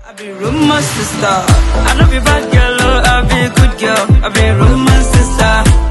I be rumor sister. I know be bad girl, oh, I be good girl. I be rumor sister.